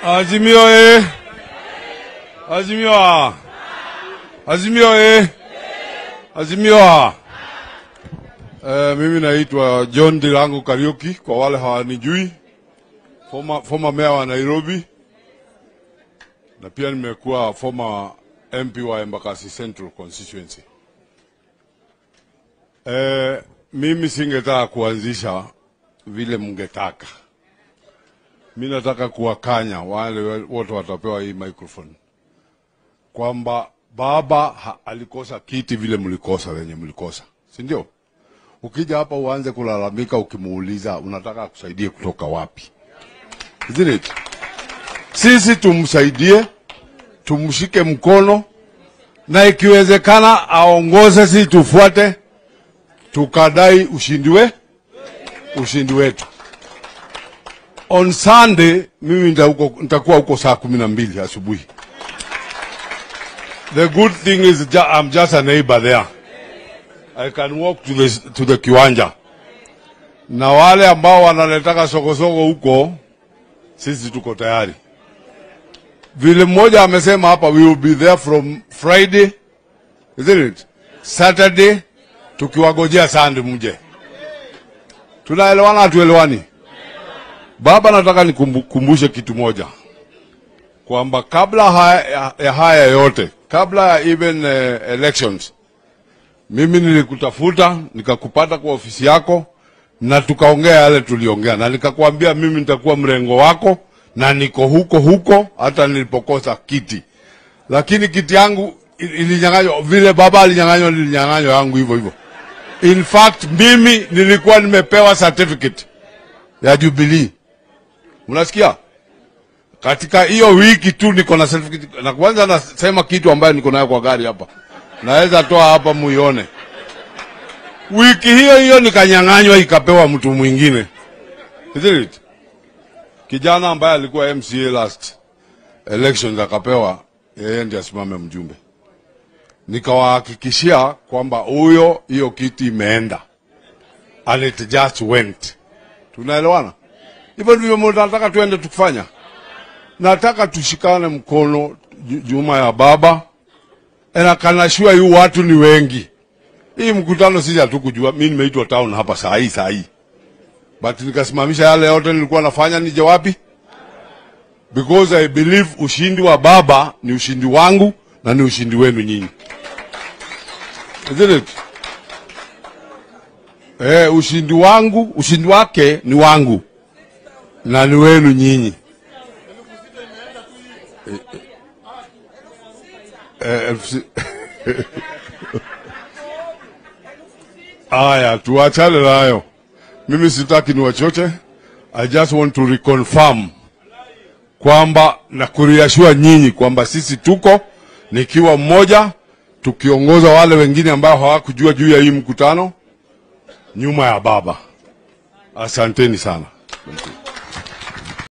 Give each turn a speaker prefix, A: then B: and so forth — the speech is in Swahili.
A: Azimio e. Azimio a. Azimio e. Azimio a. Eh, mimi naitwa John Dilango Kariuki kwa wale hawanijui. Former, former mayor wa Nairobi na pia nimekuwa former MP wa Embakasi Central constituency. Eh, mimi singetaka kuanzisha vile mngetaka. Mi nataka kuwakanya wale wote watapewa hii microphone kwamba baba ha, alikosa kiti vile mlikosa wenye mlikosa, si ndio? Ukija hapa uanze kulalamika, ukimuuliza unataka akusaidie kutoka wapi? Isn't it? Sisi tumsaidie, tumshike mkono, na ikiwezekana aongoze, sisi tufuate, tukadai ushindi we ushindi wetu. On Sunday mimi nita huko- nitakuwa huko saa kumi na mbili asubuhi. The good thing is ju I'm just a neighbor there. I can walk to the, to the kiwanja. Na wale ambao wanaletaka sokosoko huko, sisi tuko tayari. Vile mmoja amesema hapa, we will be there from Friday, isn't it? Saturday, tukiwagojea Sunday mje. Tunaelewana hatuelewani? Baba, nataka nikumbushe kitu moja kwamba kabla haya, ya haya yote, kabla ya even uh, elections, mimi nilikutafuta nikakupata kwa ofisi yako na tukaongea yale tuliongea, na nikakwambia mimi nitakuwa mrengo wako na niko huko huko hata nilipokosa kiti, lakini kiti yangu il- ilinyang'anywa vile baba alinyang'anywa, nilinyang'anywa yangu hivyo hivyo. In fact mimi nilikuwa nimepewa certificate ya Jubilee. Unasikia? Katika hiyo wiki tu niko na certificate na kwanza nasema kitu ambayo niko nayo kwa gari hapa. Naweza toa hapa muione. Wiki hiyo hiyo nikanyang'anywa ikapewa mtu mwingine. Isn't it? Kijana ambaye alikuwa MCA last elections akapewa yeye ndiye asimame mjumbe. Nikawahakikishia kwamba huyo hiyo kiti imeenda. And it just went. Tunaelewana? Hivyo ndivyo nataka tuende tukifanya. Nataka tushikane mkono ju- juma ya baba. Na kanashua yu watu ni wengi. Hii mkutano sisi hatukujua. Mimi nimeitwa town hapa saa hii saa hii. But nikasimamisha yale yote nilikuwa nafanya nije wapi? Because I believe ushindi wa baba ni ushindi wangu na ni ushindi wenu nyinyi. Isn't it? Eh, ushindi wangu, ushindi wake ni wangu na ni wenu nyinyi. Eh, eh, elfu si- Aya, tuachane nayo. Mimi sitaki niwachoche. I just want to reconfirm kwamba na kuriashua nyinyi kwamba sisi tuko nikiwa mmoja tukiongoza wale wengine ambao hawakujua juu ya hii mkutano nyuma ya baba. Asanteni sana. Thank you.